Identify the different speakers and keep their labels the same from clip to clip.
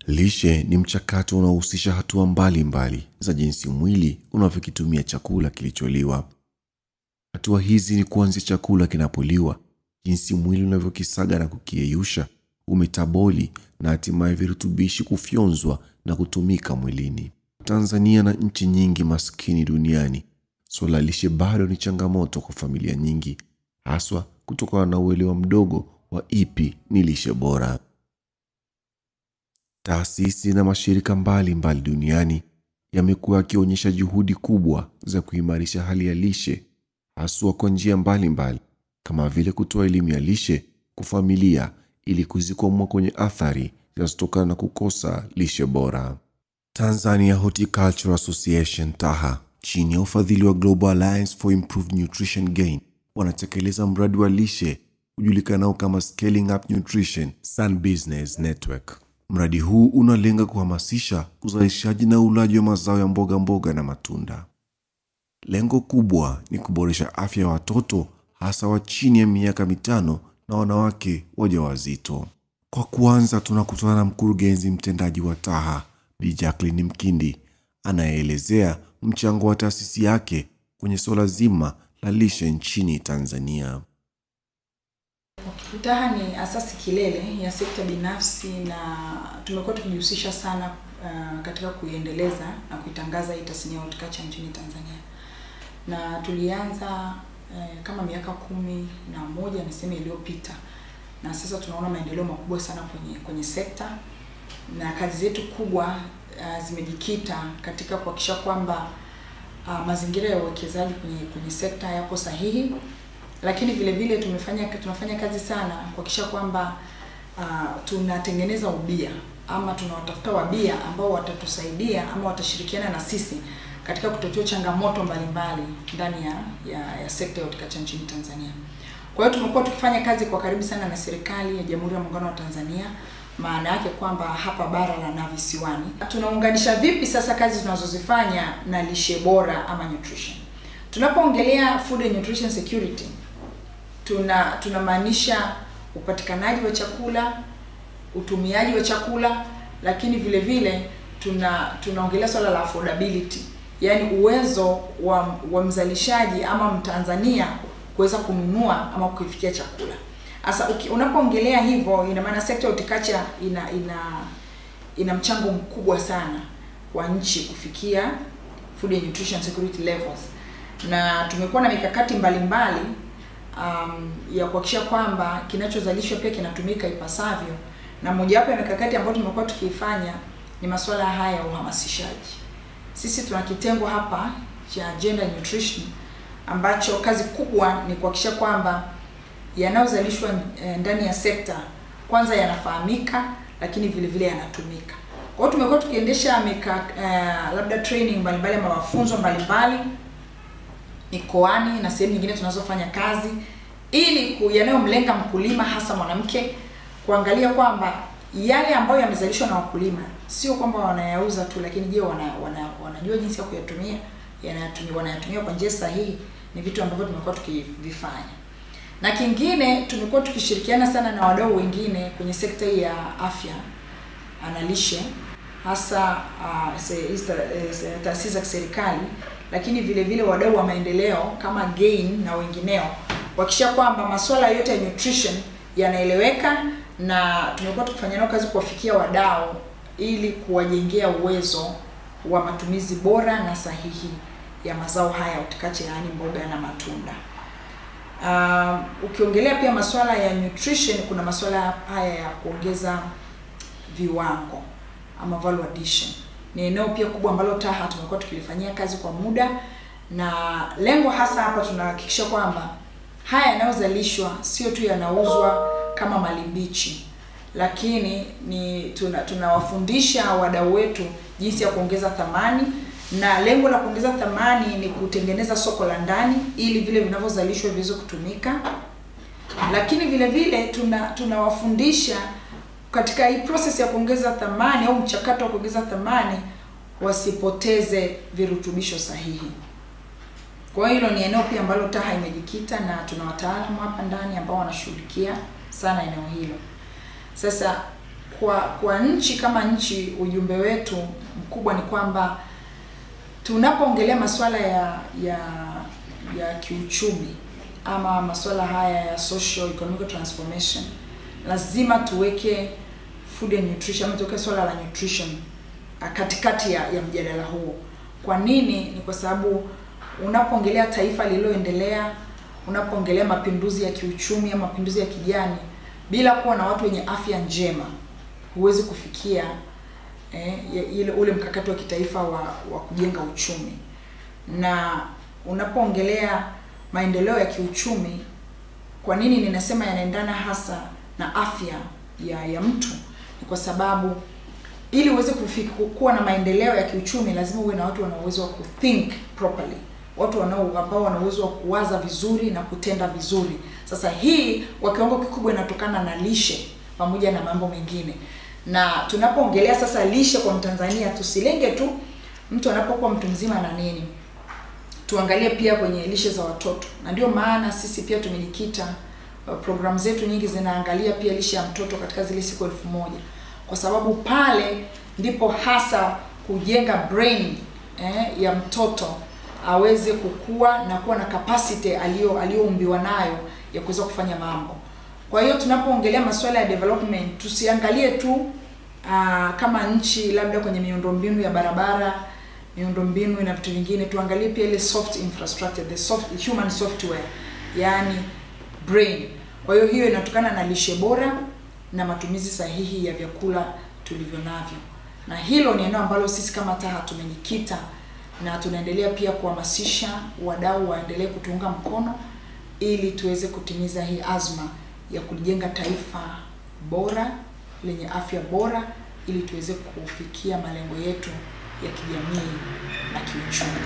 Speaker 1: Lishe ni mchakato unaohusisha hatua mbalimbali mbali za jinsi mwili unavyokitumia chakula kilicholiwa. Hatua hizi ni kuanzia chakula kinapoliwa, jinsi mwili unavyokisaga na kukiyeyusha, umetaboli na hatimaye virutubishi kufyonzwa na kutumika mwilini. Tanzania na nchi nyingi maskini duniani, suala la lishe bado ni changamoto kwa familia nyingi, haswa kutokana na uelewa mdogo wa ipi ni lishe bora. Taasisi na mashirika mbalimbali mbali duniani yamekuwa yakionyesha juhudi kubwa za kuimarisha hali ya lishe haswa kwa njia mbalimbali kama vile kutoa elimu ya lishe kwa familia ili kuzikwamua kwenye athari zinazotokana na kukosa lishe bora. Tanzania Horticultural Association TAHA chini ya ufadhili wa Global Alliance for Improved Nutrition Gain wanatekeleza mradi wa lishe ujulikanao kama Scaling Up Nutrition Sun Business Network. Mradi huu unalenga kuhamasisha uzalishaji na ulaji wa mazao ya mboga mboga na matunda. Lengo kubwa ni kuboresha afya ya watoto hasa wa chini ya miaka mitano na wanawake wajawazito. Kwa kuanza, tunakutana na mkurugenzi mtendaji wa TAHA Bi Jacqueline Mkindi anayeelezea mchango wa taasisi yake kwenye suala zima la lishe nchini Tanzania.
Speaker 2: TAHA ni asasi kilele ya sekta binafsi na tumekuwa tukijihusisha sana uh, katika kuiendeleza na kuitangaza hii tasnia ya horticulture nchini Tanzania, na tulianza uh, kama miaka kumi na moja niseme iliyopita, na sasa tunaona maendeleo makubwa sana kwenye kwenye sekta na kazi zetu kubwa uh, zimejikita katika kuhakikisha kwamba uh, mazingira ya uwekezaji kwenye kwenye sekta yapo sahihi lakini vile vile tumefanya tunafanya kazi sana kuhakikisha kwamba uh, tunatengeneza ubia ama tunawatafuta wabia ambao watatusaidia ama watashirikiana na sisi katika kutatua changamoto mbalimbali ndani ya, ya, ya sekta ya horticulture nchini Tanzania. Kwa hiyo tumekuwa tukifanya kazi kwa karibu sana na serikali ya Jamhuri ya Muungano wa Tanzania, maana yake kwamba hapa bara la na visiwani. Tunaunganisha vipi sasa kazi tunazozifanya na lishe bora ama nutrition? Tunapoongelea food and nutrition security tuna tunamaanisha upatikanaji wa chakula, utumiaji wa chakula, lakini vile vile tuna tunaongelea swala la affordability, yaani uwezo wa, wa mzalishaji ama Mtanzania kuweza kununua ama kukifikia chakula. Sasa unapoongelea hivyo, ina maana sekta ya horticulture ina ina ina mchango mkubwa sana kwa nchi kufikia food and nutrition security levels, na tumekuwa na mikakati mbalimbali mbali, um, ya kuhakikisha kwamba kinachozalishwa pia kinatumika ipasavyo, na mojawapo ya mikakati ambayo tumekuwa tukiifanya ni masuala haya ya uhamasishaji. Sisi tuna kitengo hapa cha gender nutrition ambacho kazi kubwa ni kuhakikisha kwamba yanayozalishwa ndani ya sekta kwanza yanafahamika, lakini vile vile yanatumika. Kwa hiyo tumekuwa tukiendesha mika, uh, labda training mbalimbali ama mafunzo mbalimbali mikoani na sehemu nyingine tunazofanya kazi ili yanayomlenga mkulima hasa mwanamke kuangalia kwamba yale ambayo yamezalishwa na wakulima sio kwamba wanayauza tu, lakini je, wana, wana, wanajua jinsi ya kuyatumia, yanayatumia wanayatumia kwa njia sahihi. Ni vitu ambavyo tumekuwa tukivifanya, na kingine tumekuwa tukishirikiana sana na wadau wengine kwenye sekta hii ya afya na lishe, hasa uh, taasisi za kiserikali lakini vile vile wadau wa maendeleo kama GAIN na wengineo kuhakikisha kwamba masuala yote ya nutrition yanaeleweka, na tumekuwa tukifanya nao kazi kuwafikia wadau ili kuwajengea uwezo wa matumizi bora na sahihi ya mazao haya horticulture, yaani mboga na matunda. Uh, ukiongelea pia masuala ya nutrition, kuna masuala haya ya kuongeza viwango ama value addition ni eneo pia kubwa ambalo TAHA tumekuwa tukilifanyia kazi kwa muda, na lengo hasa hapa tunahakikisha kwamba haya yanayozalishwa sio tu yanauzwa kama mali mbichi, lakini ni tunawafundisha tuna wadau wetu jinsi ya kuongeza thamani, na lengo la kuongeza thamani ni kutengeneza soko la ndani ili vile vinavyozalishwa viweze kutumika, lakini vile vile tuna tunawafundisha katika hii process ya kuongeza thamani au mchakato wa kuongeza thamani wasipoteze virutubisho sahihi. Kwa hiyo hilo ni eneo pia ambalo TAHA imejikita na tuna wataalamu hapa ndani ambao wanashughulikia sana eneo hilo. Sasa kwa kwa nchi kama nchi, ujumbe wetu mkubwa ni kwamba tunapoongelea masuala ya ya ya kiuchumi ama masuala haya ya social economic transformation, lazima tuweke food and nutrition ama tuweke swala la nutrition ah, katikati ya, ya mjadala huo. Kwa nini? Ni kwa sababu unapoongelea taifa lililoendelea, unapoongelea mapinduzi ya kiuchumi ama mapinduzi ya kijani, bila kuwa na watu wenye afya njema, huwezi kufikia eh, ya- ile ule mkakati wa kitaifa wa, wa kujenga uchumi. Na unapoongelea maendeleo ya kiuchumi, kwa nini ninasema yanaendana hasa na afya ya ya mtu? Ni kwa sababu ili uweze kufiku- kuwa na maendeleo ya kiuchumi lazima uwe na watu wana uwezo wa kuthink properly, watu wanao ambao wana uwezo wa kuwaza vizuri na kutenda vizuri. Sasa hii kwa kiwango kikubwa inatokana na lishe pamoja na mambo mengine. Na tunapoongelea sasa lishe kwa Mtanzania, tusilenge tu mtu anapokuwa mtu mzima na nini, tuangalie pia kwenye lishe za watoto, na ndio maana sisi pia tumejikita uh, programu zetu nyingi zinaangalia pia lishe ya mtoto katika zile siku elfu moja kwa sababu pale ndipo hasa kujenga brain eh, ya mtoto aweze kukua na kuwa na capacity aliyo aliyoumbiwa nayo ya kuweza kufanya mambo. Kwa hiyo tunapoongelea masuala ya development tusiangalie tu aa, kama nchi labda kwenye miundombinu ya barabara, miundombinu na vitu vingine, tuangalie pia ile soft infrastructure, the soft human software, yani brain. Kwa hiyo hiyo inatokana na lishe bora na matumizi sahihi ya vyakula tulivyo navyo, na hilo ni eneo ambalo sisi kama TAHA tumejikita na tunaendelea pia kuhamasisha wadau waendelee kutuunga mkono ili tuweze kutimiza hii azma ya kujenga taifa bora lenye afya bora ili tuweze kufikia malengo yetu ya kijamii na kiuchumi.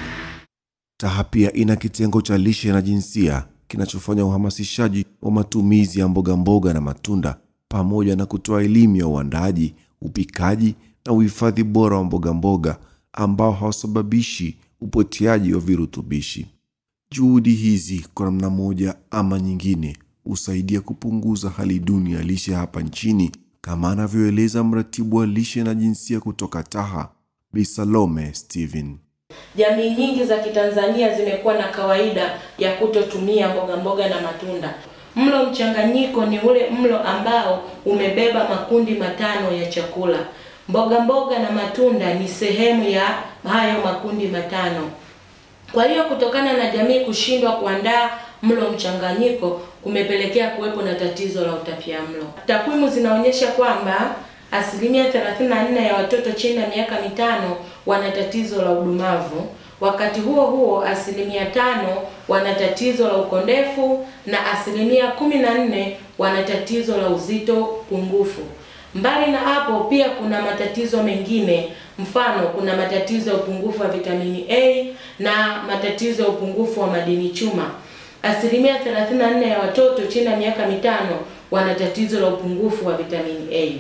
Speaker 1: TAHA pia ina kitengo cha lishe na jinsia kinachofanya uhamasishaji wa matumizi ya mboga mboga na matunda pamoja na kutoa elimu ya uandaaji, upikaji na uhifadhi bora wa mboga mboga ambao hawasababishi upoteaji wa virutubishi. Juhudi hizi kwa namna moja ama nyingine husaidia kupunguza hali duni ya lishe hapa nchini, kama anavyoeleza mratibu wa lishe na jinsia kutoka TAHA, Bi Salome Steven.
Speaker 3: Jamii nyingi za Kitanzania zimekuwa na kawaida ya kutotumia mboga mboga na matunda. Mlo mchanganyiko ni ule mlo ambao umebeba makundi matano ya chakula. Mboga mboga na matunda ni sehemu ya hayo makundi matano. Kwa hiyo kutokana na jamii kushindwa kuandaa mlo mchanganyiko kumepelekea kuwepo na tatizo la utapiamlo. Takwimu zinaonyesha kwamba asilimia 34 ya watoto chini ya miaka mitano wana tatizo la udumavu. Wakati huo huo, asilimia tano wana tatizo la ukondefu na asilimia kumi na nne wana tatizo la uzito pungufu. Mbali na hapo, pia kuna matatizo mengine, mfano kuna matatizo ya upungufu wa vitamini A na matatizo ya upungufu wa madini chuma. Asilimia 34 ya watoto chini ya miaka mitano wana tatizo la upungufu wa vitamini A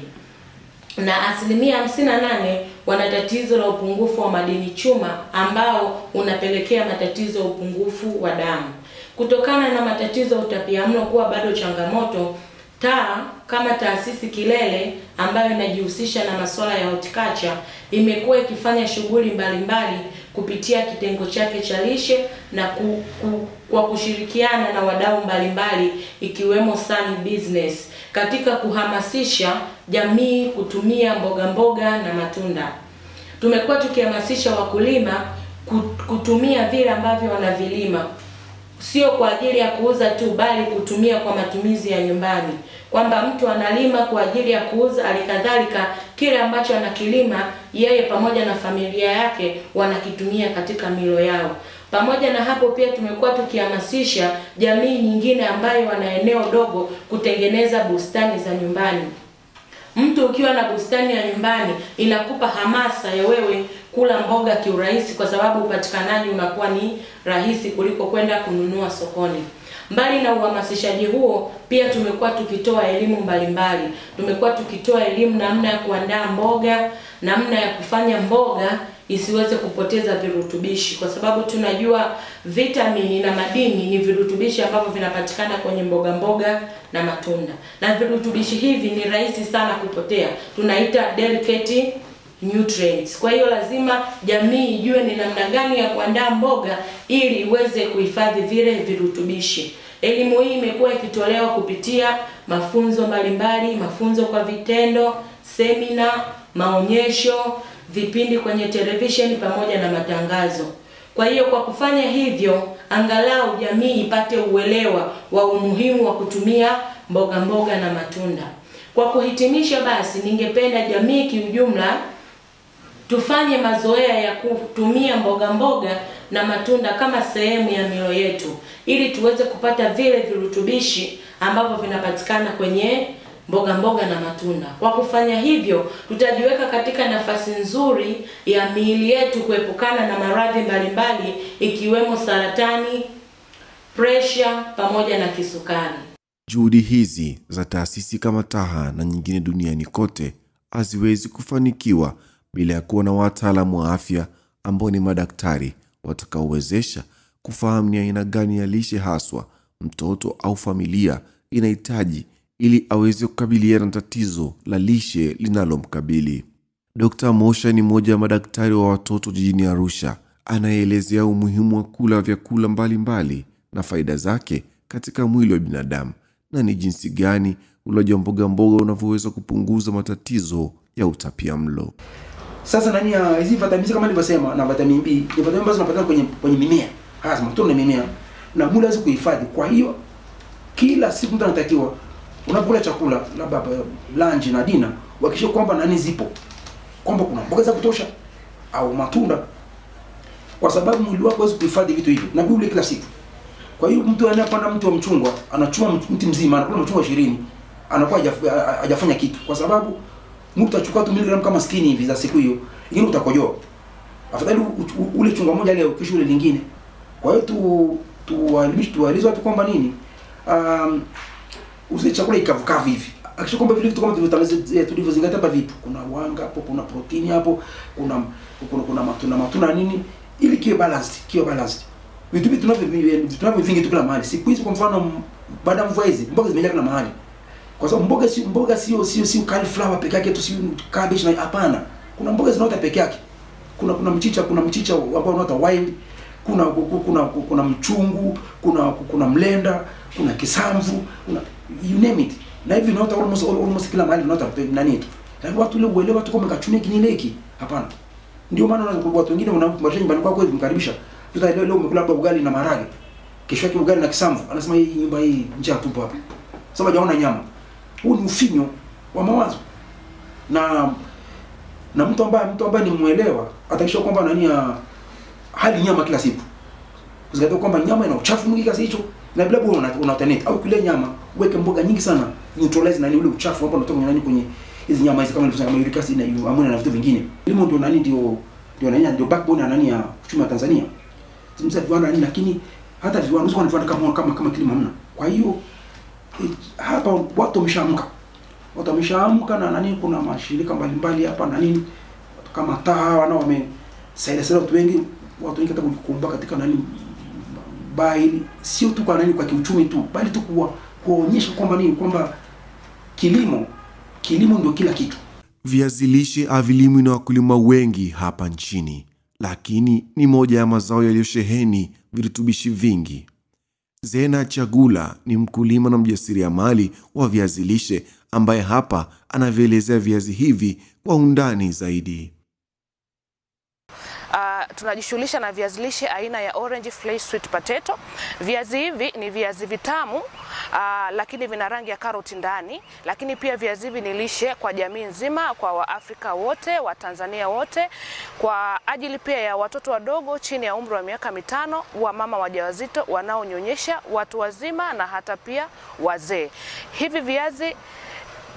Speaker 3: na asilimia 58 wana tatizo la upungufu wa madini chuma ambao unapelekea matatizo ya upungufu wa damu. Kutokana na matatizo ya utapiamlo kuwa bado changamoto, TAHA kama taasisi kilele ambayo inajihusisha na masuala ya horticulture imekuwa ikifanya shughuli mbalimbali kupitia kitengo chake cha lishe na ku, ku, kwa kushirikiana na wadau mbalimbali ikiwemo Sun Business katika kuhamasisha jamii kutumia mboga mboga na matunda. Tumekuwa tukihamasisha wakulima ku- kutumia vile ambavyo wanavilima sio kwa ajili ya kuuza tu bali kutumia kwa matumizi ya nyumbani, kwamba mtu analima kwa ajili ya kuuza, alikadhalika kile ambacho anakilima yeye pamoja na familia yake wanakitumia katika milo yao. Pamoja na hapo, pia tumekuwa tukihamasisha jamii nyingine ambayo wana eneo dogo kutengeneza bustani za nyumbani. Mtu ukiwa na bustani ya nyumbani inakupa hamasa ya wewe kula mboga kiurahisi, kwa sababu upatikanaji unakuwa ni rahisi kuliko kwenda kununua sokoni. Mbali na uhamasishaji huo, pia tumekuwa tukitoa elimu mbalimbali. Tumekuwa tukitoa elimu namna ya kuandaa mboga, namna ya kufanya mboga isiweze kupoteza virutubishi, kwa sababu tunajua vitamini na madini ni virutubishi ambavyo vinapatikana kwenye mboga mboga na matunda, na virutubishi hivi ni rahisi sana kupotea, tunaita delicate nutrients. Kwa hiyo lazima jamii ijue ni namna gani ya kuandaa mboga ili iweze kuhifadhi vile virutubishi. Elimu hii imekuwa ikitolewa kupitia mafunzo mbalimbali, mafunzo kwa vitendo, semina, maonyesho, vipindi kwenye televisheni pamoja na matangazo. Kwa hiyo kwa kufanya hivyo, angalau jamii ipate uelewa wa umuhimu wa kutumia mboga mboga na matunda. Kwa kuhitimisha, basi ningependa jamii kiujumla tufanye mazoea ya kutumia mboga mboga na matunda kama sehemu ya milo yetu ili tuweze kupata vile virutubishi ambavyo vinapatikana kwenye mboga mboga na matunda. Kwa kufanya hivyo, tutajiweka katika nafasi nzuri ya miili yetu kuepukana na maradhi mbalimbali ikiwemo saratani, presha pamoja na kisukari.
Speaker 1: Juhudi hizi za taasisi kama TAHA na nyingine duniani kote haziwezi kufanikiwa bila ya kuwa na wataalamu wa afya ambao ni madaktari watakaowezesha kufahamu ni aina gani ya lishe haswa mtoto au familia inahitaji ili aweze kukabiliana na tatizo la lishe linalomkabili. Dr. Mosha ni mmoja wa madaktari wa watoto jijini Arusha anayeelezea umuhimu wa kula vyakula mbalimbali na faida zake katika mwili wa binadamu na ni jinsi gani ulaji wa mboga mboga unavyoweza kupunguza matatizo ya utapia mlo.
Speaker 4: Sasa nani ya hizi vitamini kama nilivyosema na vitamin B ni vitamini ambazo zinapatikana kwenye kwenye mimea. Hasa matunda na mimea. Na mwili lazima kuhifadhi. Kwa hiyo kila siku mtu anatakiwa unapokula chakula labda lunch na dinner uhakikishe kwamba nani zipo. Kwamba kuna mboga za kutosha au matunda. Kwa sababu mwili wako hawezi kuhifadhi vitu hivyo. Na ule kila siku. Kwa hiyo mtu anayepanda mti wa mchungwa, anachuma mti mzima, anakula mchungwa 20, anakuwa hajaf- hajafanya kitu kwa sababu mtu utachukua tu miligramu kama 60 hivi za siku hiyo, ingine utakojoa. Afadhali u- u- ule chungwa moja leo kesho ule lingine. Kwa hiyo tu tuwaelimishe tuwaeleze watu kwamba nini? Um, usile chakula ikavukavu hivi. Akisha kwamba vile vitu kama tulivyotangaza tulivyozingatia hapa vipo. Kuna wanga hapo, kuna protini hapo, kuna kuna kuna matunda matunda nini ili kiwe balanced, kiwe balanced. Vitu vitu tunavyo vitu tunavyo vingi tu kila mahali. Siku hizi kwa mfano m- baada ya mvua hizi mboga zimejaa kila mahali. Kwa sababu mboga si mboga sio sio sio cauliflower peke yake tu sio cabbage na hapana. Kuna mboga zinaota peke yake. Kuna kuna mchicha, kuna mchicha ambao unaota wild, kuna kuna kuna, kuna mchungu, kuna kuna mlenda, kuna kisamvu, kuna you name it. Na hivi unaota almost almost kila mahali unaota pe- nani tu. Na watu ile uelewa tu kama kachunia kinile hiki. Hapana. Ndio maana unaona watu wengine wanamkumbusha nyumbani kwako hivi mkaribisha. Tuta leo leo umekula labda ugali na maharage. Kesho yake ugali na kisamvu. Anasema hii nyumba hii njaa tupo hapa. Sasa hajaona nyama. Huu ni ufinyo wa mawazo. Na na mtu ambaye mtu ambaye ni muelewa atakisha kwamba nani ya hali nyama kila siku. Usigato kwamba nyama ina uchafu mwingi kiasi hicho na bila bora una, una alternate au kile nyama uweke mboga nyingi sana neutralize nani ule uchafu ambao unatoka kwenye nani kwenye hizi nyama hizi kama nilivyosema kama uric acid na ammonia na vitu vingine. Kilimo ndio nani ndio ndio nani ndio backbone ya nani ya uchumi wa Tanzania. Tumsema viwanda nini lakini hata viwanda usiku viwanda kama kama kama kilimo hamna. Kwa hiyo eh, hapa watu wameshaamka. Watu wameshaamka na nani kuna mashirika mbalimbali hapa na nini watu kama TAHA wana wamesaidia sana watu wengi watu wengi hata kujikumba katika nani bali sio tu kwa nani kwa kiuchumi tu bali tu kuwa kuonyesha kwamba nini kwamba kilimo kilimo ndio kila kitu
Speaker 1: Viazi lishe havilimwi na wakulima wengi hapa nchini, lakini ni moja ya mazao yaliyosheheni virutubishi vingi. Zena Chagula ni mkulima na mjasiriamali wa viazi lishe ambaye hapa anavyoelezea viazi hivi kwa undani zaidi.
Speaker 5: Uh, tunajishughulisha na viazi lishe aina ya orange flake sweet potato. Viazi hivi ni viazi vitamu uh, lakini vina rangi ya karoti ndani, lakini pia viazi hivi ni lishe kwa jamii nzima, kwa Waafrika wote, Watanzania wote, kwa ajili pia ya watoto wadogo chini ya umri wa miaka mitano, wamama wajawazito, wanaonyonyesha, watu wazima na hata pia wazee. Hivi viazi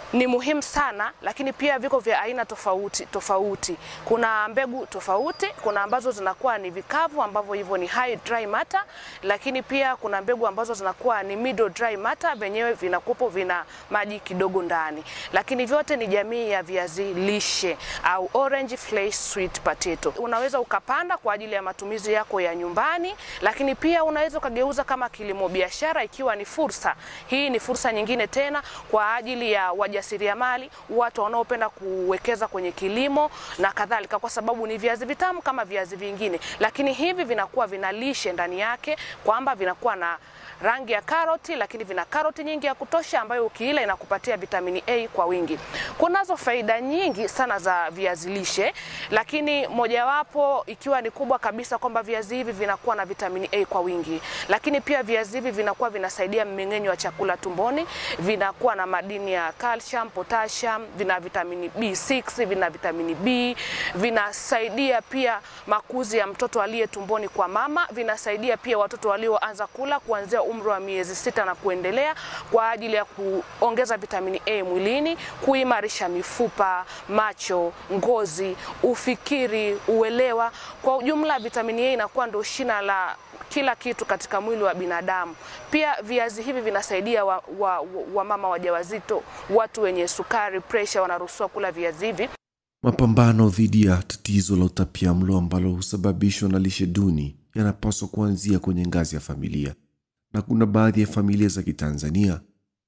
Speaker 5: ni muhimu sana, lakini pia viko vya aina tofauti tofauti. Kuna mbegu tofauti, kuna ambazo zinakuwa ni vikavu ambavyo hivyo ni high dry matter, lakini pia kuna mbegu ambazo zinakuwa ni middle dry matter, vyenyewe vinakupo vina maji kidogo ndani, lakini vyote ni jamii ya viazi lishe au orange flesh sweet potato. Unaweza ukapanda kwa ajili ya matumizi yako ya nyumbani, lakini pia unaweza ukageuza kama kilimo biashara, ikiwa ni fursa. Hii ni fursa nyingine tena kwa ajili ya wajasiriamali, watu wanaopenda kuwekeza kwenye kilimo na kadhalika, kwa sababu ni viazi vitamu kama viazi vingine, lakini hivi vinakuwa vina lishe ndani yake, kwamba vinakuwa na rangi ya karoti, lakini vina karoti nyingi ya kutosha ambayo ukiila inakupatia vitamini A kwa wingi. Kunazo faida nyingi sana za viazi lishe, lakini mojawapo ikiwa ni kubwa kabisa kwamba viazi hivi vinakuwa na vitamini A kwa wingi, lakini pia viazi hivi vinakuwa vinasaidia mmeng'enyo wa chakula tumboni, vinakuwa na madini ya calcium, potassium, vina vitamini B6, vina vitamini B, vinasaidia pia makuzi ya mtoto aliye tumboni kwa mama, vinasaidia pia watoto walioanza kula kuanzia umri wa miezi sita na kuendelea kwa ajili ya kuongeza vitamini A mwilini, kuimarisha mifupa, macho, ngozi, ufikiri, uelewa. Kwa ujumla, vitamini A inakuwa ndio shina la kila kitu katika mwili wa binadamu. Pia viazi hivi vinasaidia wa, wa, wa mama wajawazito, watu wenye sukari, presha, wanaruhusiwa kula viazi hivi.
Speaker 1: Mapambano dhidi ya tatizo la utapiamlo ambalo husababishwa na lishe duni yanapaswa kuanzia kwenye ngazi ya familia, na kuna baadhi ya familia za Kitanzania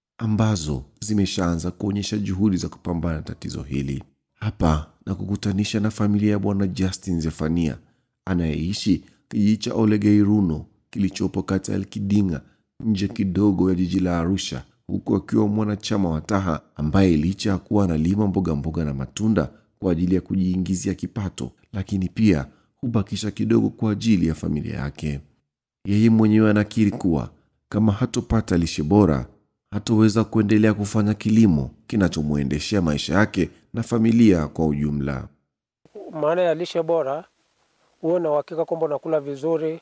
Speaker 1: ambazo zimeshaanza kuonyesha juhudi za kupambana na tatizo hili. Hapa na kukutanisha na familia ya Bwana Justin Zefania anayeishi kijiji cha Olegeiruno kilichopo kata ya Kidinga nje kidogo ya jiji la Arusha, huku akiwa mwanachama wa Taha ambaye licha ya kuwa analima mboga mboga na matunda kwa ajili ya kujiingizia kipato, lakini pia hubakisha kidogo kwa ajili ya familia yake. Yeye mwenyewe anakiri kuwa kama hatopata lishe bora hatoweza kuendelea kufanya kilimo kinachomwendeshea maisha yake na familia kwa ujumla.
Speaker 6: Maana ya lishe bora, huwe na uhakika kwamba unakula vizuri,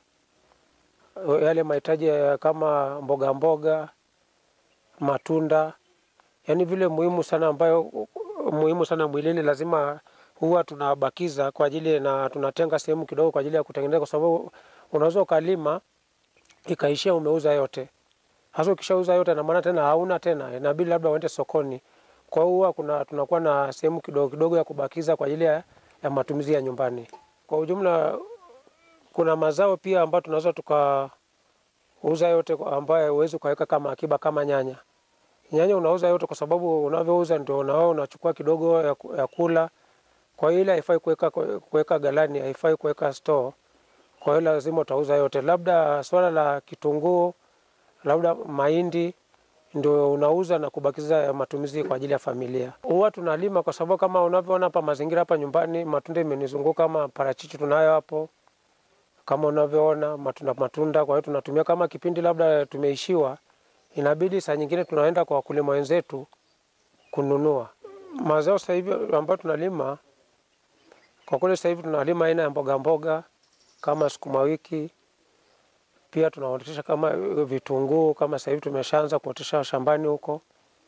Speaker 6: yale mahitaji ya kama mboga mboga, matunda, yaani vile muhimu sana ambayo muhimu sana mwilini, lazima huwa tunabakiza kwa ajili na tunatenga sehemu kidogo kwa ajili ya kutengeneza, kwa sababu unaweza ukalima ikaishia umeuza yote. Hasa ukishauza yote, na maana tena hauna tena, inabidi labda uende sokoni. Kwa hiyo huwa kuna tunakuwa na sehemu kidogo kidogo ya kubakiza kwa ajili ya, ya matumizi ya nyumbani. Kwa ujumla, kuna mazao pia ambayo tunaweza tukauza yote, ambayo huwezi ukaweka kama akiba, kama nyanya. Nyanya unauza yote kwa sababu unavyouza ndio nao unachukua kidogo ya, ya kula. Kwa hiyo ile haifai kuweka kuweka galani, haifai kuweka store. Kwa hiyo lazima utauza yote. Labda swala la kitunguu, labda mahindi ndio unauza na kubakiza ya matumizi kwa ajili ya familia. Huwa tunalima kwa sababu kama unavyoona hapa mazingira hapa nyumbani, matunda imenizunguka kama parachichi tunayo hapo, kama unavyoona matunda matunda. Kwa hiyo tunatumia kama kipindi labda tumeishiwa, inabidi saa nyingine tunaenda kwa wakulima wenzetu kununua mazao. Sasa hivi ambayo tunalima kwa kweli, sasa hivi tunalima aina ya mboga mboga kama sukuma wiki pia tunaotesha kama vitunguu kama sasa hivi tumeshaanza kuotesha shambani huko.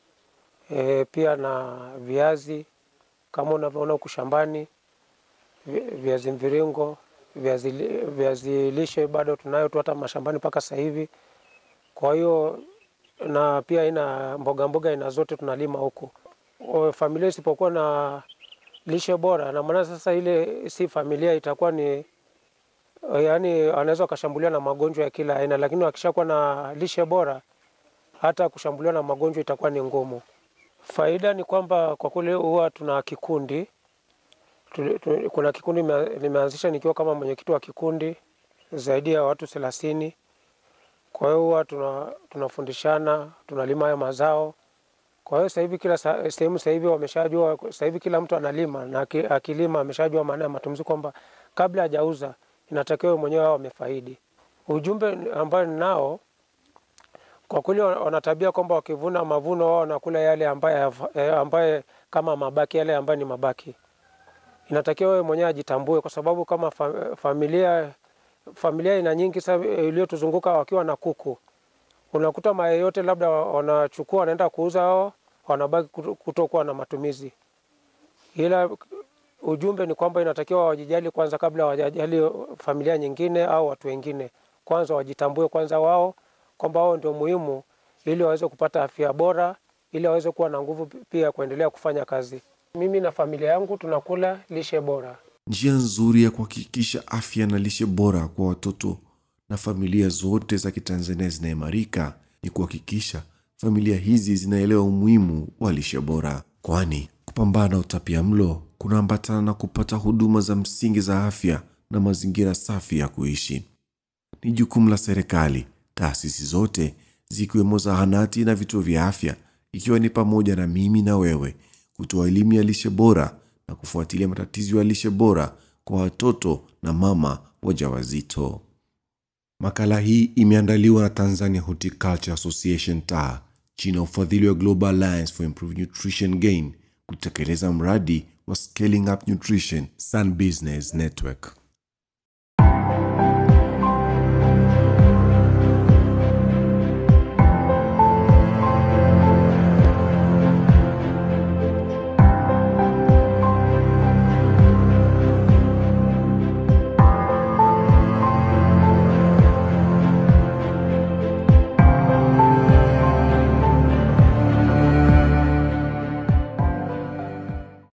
Speaker 6: E, pia na viazi kama unavyoona huku shambani, viazi mviringo, viazi, viazi lishe bado tunayo tu hata mashambani mpaka sasa hivi. Kwa hiyo na pia ina mboga mboga aina zote tunalima huku. Familia isipokuwa na lishe bora, na maana sasa ile si familia, itakuwa ni yaani anaweza akashambuliwa na magonjwa ya kila aina, lakini wakishakuwa na lishe bora, hata kushambuliwa na magonjwa itakuwa ni ngumu. Faida ni kwamba kwa kweli huwa tuna kikundi tu, tu, kuna kikundi nimeanzisha nikiwa kama mwenyekiti wa kikundi zaidi ya watu thelathini. Kwa hiyo huwa tuna, tunafundishana tunalima haya mazao. Kwa hiyo sasa hivi kila sehemu sasa hivi wameshajua, sasa hivi kila mtu analima na akilima ameshajua maana ya matumizi, kwamba kabla hajauza inatakiwa mwenyewe hao wamefaidi. Ujumbe ambao ninao kwa kweli, wanatabia kwamba wakivuna mavuno wao wanakula yale ambaye, ambaye kama mabaki yale ambayo ni mabaki. Inatakiwa wewe mwenyewe ajitambue, kwa sababu kama familia familia ina nyingi sasa iliyotuzunguka wakiwa na kuku, unakuta mayai yote labda wanachukua wanaenda kuuza hao wanabaki kuto- kutokuwa na matumizi. Ila ujumbe ni kwamba inatakiwa wajijali kwanza kabla hawajajali familia nyingine au watu wengine. Kwanza wajitambue kwanza wao kwamba wao ndio muhimu, ili waweze kupata afya bora, ili waweze kuwa na nguvu pia ya kuendelea kufanya kazi. Mimi na familia yangu tunakula lishe bora.
Speaker 1: Njia nzuri ya kuhakikisha afya na lishe bora kwa watoto na familia zote za Kitanzania zinaimarika ni kuhakikisha familia hizi zinaelewa umuhimu wa lishe bora, kwani kupambana na utapia mlo kunaambatana na kupata huduma za msingi za afya na mazingira safi ya kuishi. Ni jukumu la serikali, taasisi zote zikiwemo zahanati na vituo vya afya, ikiwa ni pamoja na mimi na wewe, kutoa elimu ya lishe bora na kufuatilia matatizo ya lishe bora kwa watoto na mama wajawazito. Makala hii imeandaliwa na Tanzania Horticulture Association TAA chini ya ufadhili wa Global Alliance for Improved Nutrition Gain kutekeleza mradi wa Scaling Up Nutrition Sun Business Network.